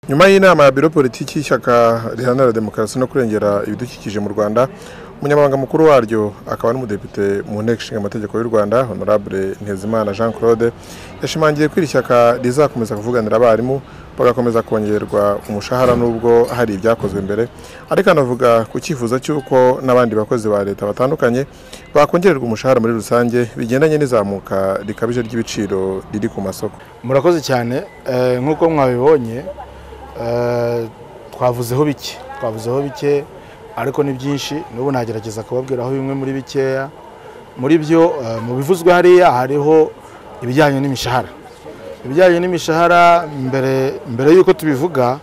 nyuma y'inama ya biro politiki y'ishyaka riharanira demokarasi no kurengera ibidukikije mu rwanda umunyamabanga mukuru waryo akaba n'umudepite mu nteko ishinga amategeko y'u rwanda honorable ntezimana jean claude yashimangiye ko iri shyaka rizakomeza kuvuganira abarimu bagakomeza kongererwa umushahara n'ubwo hari ibyakozwe mbere ariko anavuga ku cyifuzo cy'uko n'abandi bakozi ba leta batandukanye bakongererwa umushahara muri rusange bigendanye n'izamuka rikabije ry'ibiciro riri ku masoko murakoze cyane eh, nk'uko mwabibonye eh, twavuzeho bike twavuzeho bike ariko ni byinshi n'ubu nagerageza kubabwiraho bimwe muri bikeya muri byo eh, mu bivuzwe hariya hariho ibijyanye n'imishahara ibijyanye n'imishahara mbere mbere y'uko tubivuga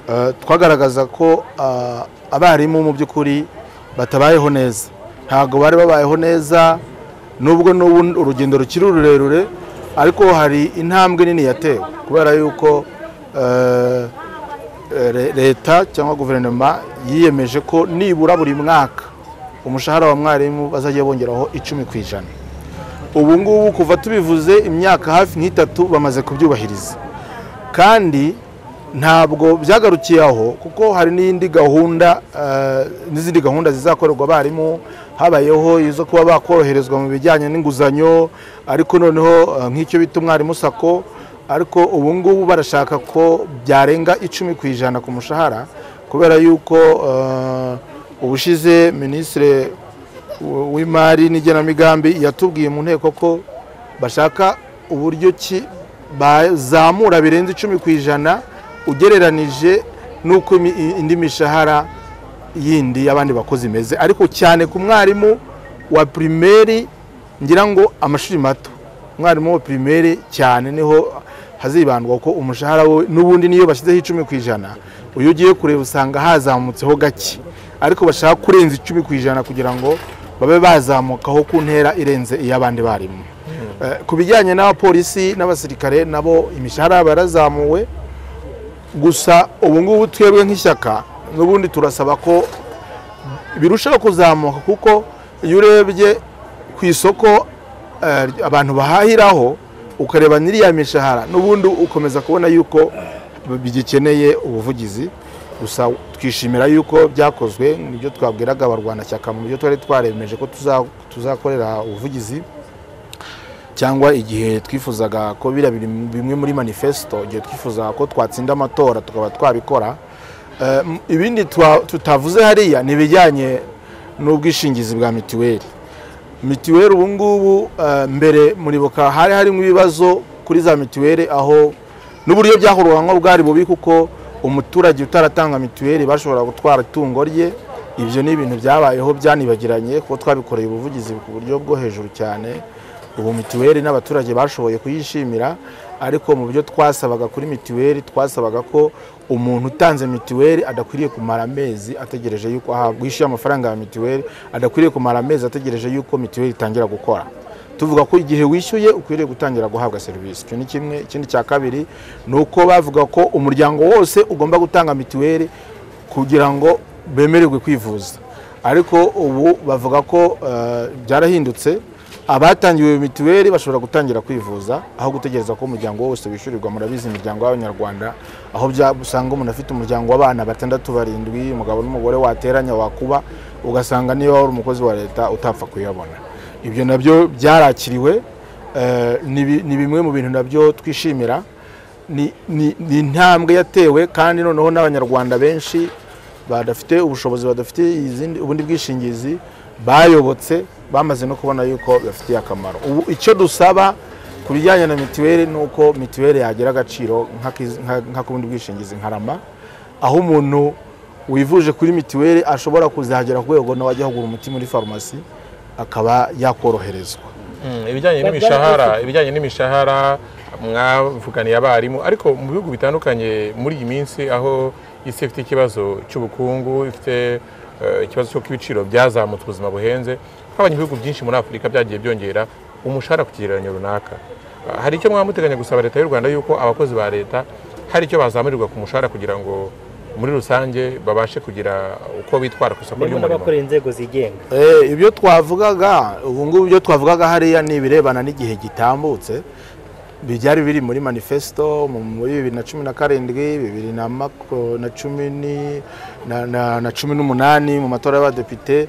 eh, twagaragaza ko ah, abarimu mu by'ukuri batabayeho neza ntabwo bari babayeho neza nubwo n'ubu urugendo rukiri rurerure ariko hari intambwe nini yatewe kubera yuko eh, re- leta cyangwa guverinoma yiyemeje ko nibura buri mwaka umushahara wa mwarimu bazajya bongeraho icumi ku ijana ubu ngubu kuva tubivuze imyaka hafi nk'itatu bamaze kubyubahiriza kandi ntabwo byagarukiye aho kuko hari n'indi gahunda eh, n'izindi gahunda zizakorerwa abarimu habayeho izo kuba bakoroherezwa mu bijyanye n'inguzanyo ariko noneho eh, nk'icyo bita umwarimu sako ariko ubu ngubu barashaka ko byarenga icumi ku ijana ku mushahara kubera yuko eh, ubushize minisitiri w'imari n'igenamigambi yatubwiye mu nteko ko bashaka uburyo ki bazamura birenze icumi ku ijana ugereranije n'uko imi- i- indi mishahara yindi y'abandi bakozi imeze ariko cyane ku mwarimu wa pirimeri ngira ngo amashuri mato umwarimu wa pirimeri cyane niho hazibandwa ko umushahara we n'ubundi niyo bashyizeho icumi ku ijana uyu ugiye kureba usanga hazamutseho gake ariko bashaka kurenza icumi ku ijana kugira ngo babe bazamukaho ku ntera irenze iy'abandi barimu Eh, ku bijyanye n'abapolisi n'abasirikare nabo imishahara yabo yarazamuwe gusa ubu ngubu twebwe nk'ishyaka n'ubundi turasaba ko birushaho kuzamuka kuko iyo urebye ku isoko eh, abantu bahahiraho ukareba n'iriya mishahara n'ubundi ukomeza kubona yuko bigikeneye ubuvugizi gusa twishimira yuko byakozwe nibyo twabwiraga abarwanashyaka mu byo twari twaremeje ko tuza- tuzakorera ubuvugizi cyangwa igihe twifuzaga ko biriya biri mu- bimwe muri manifesto igihe twifuzaga ko twatsinda amatora tukaba twabikora Eh, m- ibindi twa- tutavuze hariya ni ibijyanye n'ubwishingizi bwa mituweli mituweli ubu ngubu eh, mbere muribuka hari harimo ibibazo kuri za mituweli aho n'uburyo byakorwamo bwari bubi kuko umuturage utaratanga mituweli bashobora gutwara itungo rye ibyo ni ibintu byabayeho byanibagiranye kuko twabikoreye ubuvugizi ku buryo bwo hejuru cyane ubu mituweli n'abaturage bashoboye kuyishimira ariko mu byo twasabaga kuri mituweli twasabaga ko umuntu utanze mituweli adakwiriye kumara amezi ategereje yuko ahabwa yishyuye amafaranga ya mituweli adakwiriye kumara amezi ategereje yuko mituweli itangira gukora tuvuga ko igihe wishyuye ukwiriye gutangira guhabwa serivisi icyo ni kimwe ikindi cya kabiri ni uko bavuga ko umuryango wose ugomba gutanga mituweli kugira ngo bemererwe kwivuza ariko ubu bavuga ko eh, byarahindutse abatangiwe mituweli bashobora gutangira kwivuza aho gutegereza ko umuryango wose wishyurirwa murabizi imiryango y'abanyarwanda aho bya- usanga umuntu afite umuryango w'abana batandatu barindwi umugabo n'umugore wateranya wakuba ugasanga niba wari umukozi wa leta utapfa kuyabona ibyo nabyo byarakiriwe eh, ni bi- ni bimwe mu bintu nabyo twishimira ni- ni ni intambwe yatewe kandi noneho n'abanyarwanda benshi badafite ubushobozi badafite izindi ubundi bwishingizi bayobotse bamaze no kubona yuko bibafitiye akamaro ubu icyo dusaba ku bijyanye na mituweli ni uko mituweli yagira agaciro nk'akiz- nka- nk'ak'ubundi bwishingizi nka rama aho umuntu wivuje kuri mituweli ashobora kuzagera ku rwego nawe ajya kugura umuti muri farumasi akaba yakoroherezwa ibijyanye n'imishahara ibijyanye n'imishahara mwavuganiye abarimu ariko mu bihugu bitandukanye muri iyi minsi aho isi ifite ikibazo cy'ubukungu ifite eh, ikibazo cy'uko ibiciro byazamutse ubuzima buhenze habonye ibihugu byinshi muri afurika byagiye byongera umushahara ku kigereranyo runaka Ah, hari icyo mwaba muteganya gusaba leta y'u rwanda yuko abakozi ba leta hari icyo bazamurirwa ku mushahara kugira ngo muri rusange babashe kugira uko bitwara ku isoko harimo ry'umurimo n'abakorera inzego zigenga Eh, ibyo twavugaga ubu ngubu ibyo twavugaga hariya ni ibirebana n'igihe gitambutse byari biri muri manifesto mu- muri bibiri na cumi na karindwi bibiri na mako- na cumi ni- na- na- na cumi n'umunani mu matora y'abadepite n-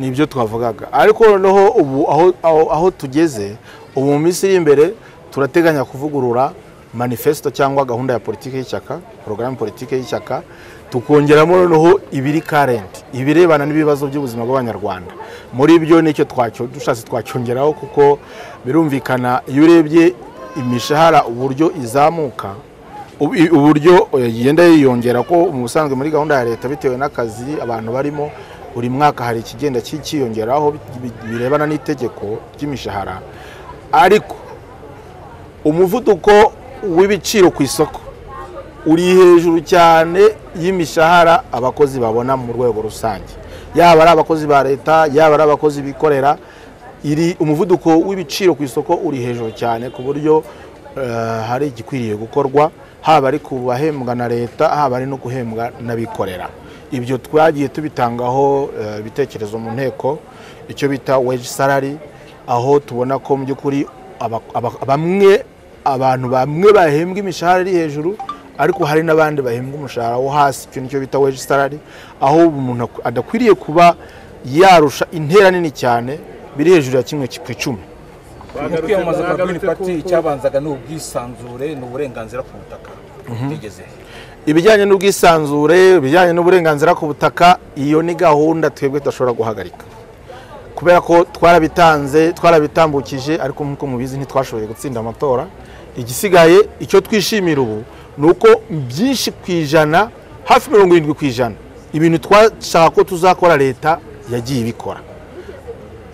nibyo twavugaga ariko noneho ubu aho- aho- aho tugeze ubu mu minsi iri imbere turateganya kuvugurura manifesto cyangwa gahunda ya politiki y'ishyaka porogaramu politiki y'ishyaka tukongeramo noneho ibiri karenti ibirebana n'ibibazo by'ubuzima bw'abanyarwanda muri byo nicyo twacyo dushatse twacyongeraho kuko birumvikana iyo urebye imishahara uburyo izamuka ubu- uburyo eh, igenda yiyongera ko mu busanzwe muri gahunda ya leta bitewe n'akazi abantu barimo buri mwaka hari ikigenda ki- cyiyongeraho bi- birebana n'itegeko ry'imishahara ariko umuvuduko w'ibiciro ku isoko uri hejuru cyane y'imishahara abakozi babona mu rwego rusange yaba ari abakozi ba leta yaba ari abakozi bikorera iri umuvuduko w'ibiciro ku isoko uri hejuru cyane ku buryo eh, hari igikwiriye gukorwa haba ari ku bahembwa na leta haba ari no guhembwa n'abikorera ibyo twagiye tubitangaho eh, ibitekerezo mu nteko icyo bita wage salary aho tubona ko mu by'ukuri aba- aba- bamwe abantu bamwe bahembwa imishahara iri hejuru ariko hari n'abandi bahembwa umushahara wo hasi icyo nicyo bita wage salary aho umuntu ak- adakwiriye kuba yarusha intera nini cyane biri hejuru ya kimwe ku icumi umutwe wiyamamaza kwa Green Party icyabanzaga ni ubwisanzure ni uburenganzira ku butaka bigeze ibijyanye n'ubwisanzure ibijyanye n'uburenganzira ku butaka iyo ni gahunda twebwe tudashobora guhagarika kubera ko twarabitanze twarabitambukije ariko nk'uko mubizi ntitwashoboye gutsinda amatora igisigaye icyo twishimira ubu ni uko byinshi ku ijana hafi mirongo irindwi ku ijana ibintu twashaka ko tuzakora leta yagiye ibikora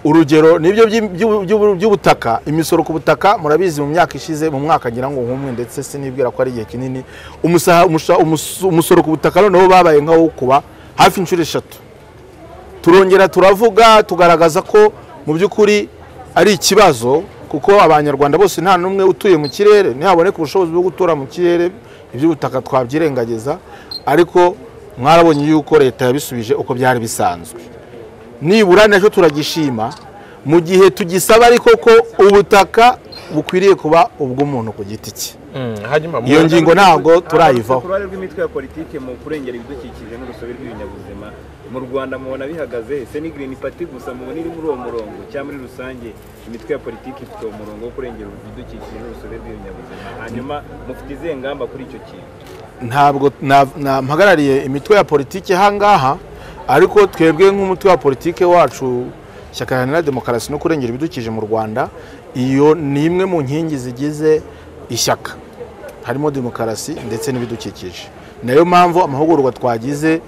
urugero nibyo by'i- by'u- by'u- by'ubutaka imisoro ku butaka murabizi mu myaka ishize mu mwaka ngira ngo nk'umwe ndetse sinibwira ko ari igihe kinini umusaha- umusha- umus- umusoro ku butaka noneho babaye nkawo kuba hafi inshuro eshatu turongera turavuga tugaragaza ko mu by'ukuri ari ikibazo kuko abanyarwanda bose nta n'umwe utuye mu kirere ntihaboneke ubushobozi bwo gutura mu kirere iby'ubutaka twabyirengagiza ariko mwarabonye yuko leta yabisubije uko byari bisanzwe nibura nacyo turagishima mu gihe tugisaba ariko ko ubutaka bukwiriye kuba ubw'umuntu ku giti cye iyo ngingo ntabwo turayivaho uruhare rw'imitwe ya politiki mu kurengera ibidukikije n'urusobe rw'ibinyabuzima mu rwanda mubona bihagaze ese ni green party gusa mubona iri muri uwo murongo cyangwa muri rusange imitwe ya politiki ifite uwo murongo wo kurengera ibidukikije n'urusobe rw'ibinyabuzima hanyuma mufite izihe ngamba kuri icyo kintu ntabwo na- na- mpagarariye imitwe ya politiki ahangaha ariko twebwe nk'umutwe wa politiki wacu ishyaka riharanira demokarasi no kurengera ibidukikije mu rwanda iyo ni imwe mu nkingi zigize ishyaka harimo demokarasi ndetse n'ibidukikije nayo mpamvu amahugurwa twagize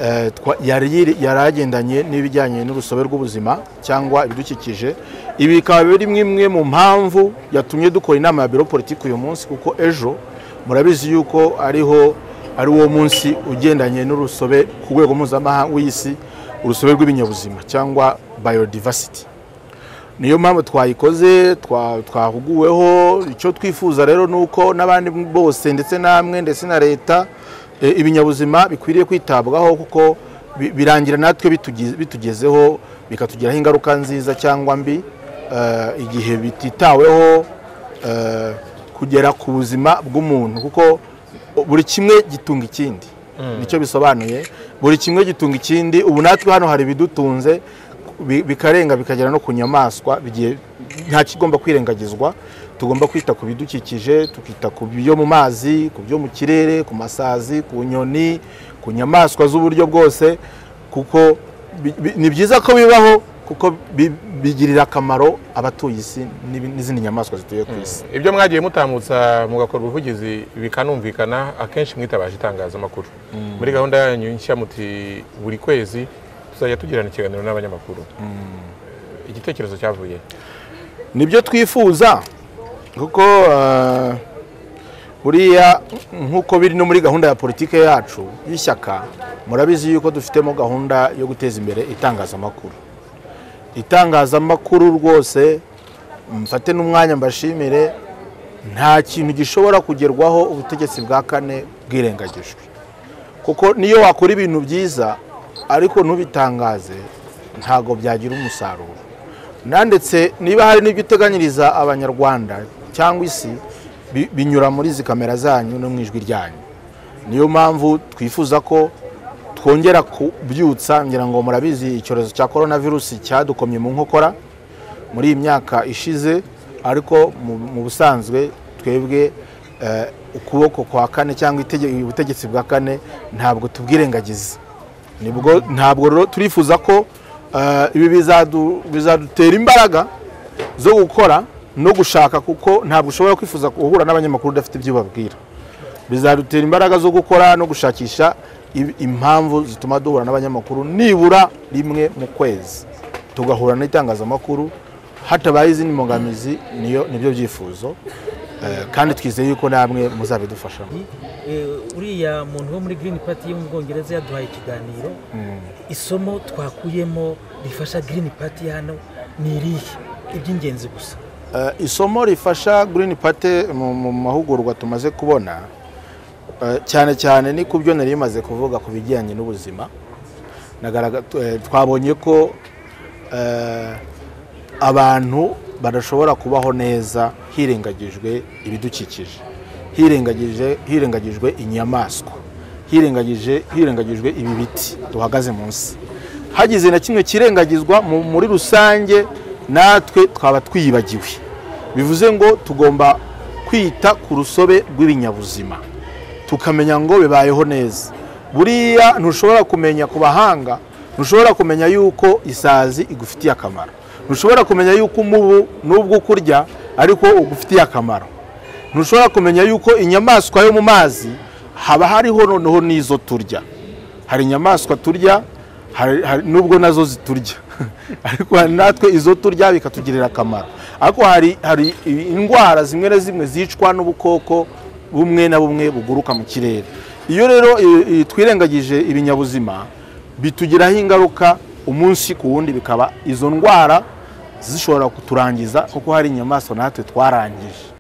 eh, twa- yari yiri- yari agendanye n'ibijyanye n'urusobe rw'ubuzima cyangwa ibidukikije ibi bikaba biri imwe mu mpamvu yatumye dukora inama ya biro politiki uyu munsi kuko ejo murabizi yuko ariho ari wo munsi ugendanye n'urusobe ku rwego mpuzamahanga w'isi urusobe rw'ibinyabuzima cyangwa biodiversity niyo mpamvu twayikoze twa- twahuguweho icyo twifuza rero ni uko n'abandi bose ndetse namwe ndetse na leta e, ibinyabuzima bikwiriye kwitabwaho kuko bi- birangira natwe bitugi- bitugezeho bikatugiraho ingaruka nziza cyangwa mbi eh, igihe bititaweho eh, kugera ku buzima bw'umuntu kuko buri kimwe gitunga ikindi nicyo bisobanuye buri kimwe gitunga ikindi ubu natwe hano hari ibidutunze bi- bikarenga bikagera no ku nyamaswa bigiye nta kigomba kwirengagizwa tugomba kwita ku bidukikije tukita ku byo mu mazi ku byo mu kirere ku masazi ku nyoni ku nyamaswa z'uburyo bwose kuko bi- bi- ni byiza ko bibaho kuko bi- bigirira akamaro abatuye isi n'ibi- n'izindi nyamaswa zituye ku isi ibyo mwagiye mutambutsa mugakora ubuvugizi bikanumvikana akenshi mwitabaje itangazamakuru muri gahunda yanyu nshya muti buri kwezi tuzajya tugirana ikiganiro n'abanyamakuru igitekerezo cyavuye nibyo twifuza kuko eh, buriya nk'uko biri no muri gahunda ya politiki yacu y'ishyaka murabizi yuko dufitemo gahunda yo guteza imbere itangazamakuru itangazamakuru rwose mfate n'umwanya mbashimire nta kintu gishobora kugerwaho ubutegetsi bwa kane bwirengagijwe kuko niyo wakora ibintu byiza ariko ntubitangaze ntabwo byagira umusaruro nanditse niba hari n'ibyo uteganyiriza abanyarwanda cyangwa isi bi- binyura muri izi kamera zanyu no mu ijwi ryanyu niyo mpamvu twifuza ko twongera kubyutsa ngira ngo murabizi icyorezo cya korona virusi cyadukomye mu nkokora muri iyi myaka ishize ariko mu- mu busanzwe twebwe eh, ukuboko kwa kane cyangwa itege- ubutegetsi bwa kane ntabwo tubwirengagiza nibwo ntabwo rero turifuza ko eh, ibi bizadu- bizadutera imbaraga zo gukora no gushaka kuko ntabwo ushobora kwifuza guhura n'abanyamakuru udafite ibyo ubabwira bizadutera imbaraga zo gukora no gushakisha i- impamvu zituma duhura n'abanyamakuru nibura rimwe mu kwezi tugahura n'itangazamakuru hatabaye izindi mbogamizi niyo nibyo byifuzo Eh, kandi twizeye yuko namwe muzabidufashamo Eh, uriya muntu wo muri Green Party yo mu Bwongereza yaduhaye ikiganiro isomo twakuyemo rifasha Green Party hano ni irihe iby'ingenzi gusa Eh, isomo rifasha Green Party mu mu mahugurwa tumaze kubona eh, cyane cyane ni ku byo nari bimaze kuvuga ku bijyanye n'ubuzima Nagaragara- tu- eh, twabonye ko eh, abantu badashobora kubaho neza hirengagijwe ibidukikije hirengagije hirengagijwe inyamaswa hirengagije hirengagijwe ibi biti duhagaze munsi hagize na kimwe kirengagizwa mu- muri rusange natwe twaba twiyibagiwe bivuze ngo tugomba kwita ku rusobe rw'ibinyabuzima tukamenya ngo bibayeho neza buriya ntushobora kumenya ku bahanga ntushobora kumenya yuko isazi igufitiye akamaro ntushobora kumenya yuko umubu n'ubwo ukurya ariko ugufitiye akamaro ntushobora kumenya yuko inyamaswa yo mu mazi haba hariho noneho n'izo turya hari inyamaswa turya hari- hari- nubwo nazo ziturya ariko hari natwe izo turya bikatugirira akamaro ariko hari hari indwara zimwe na zimwe zicwa n'ubukoko bumwe na bumwe buguruka mu kirere iyo rero i- i- twirengagije ibinyabuzima bitugiraho ingaruka umunsi ku wundi bikaba izo ndwara zishobora kuturangiza kuko hari inyamaswa natwe twarangije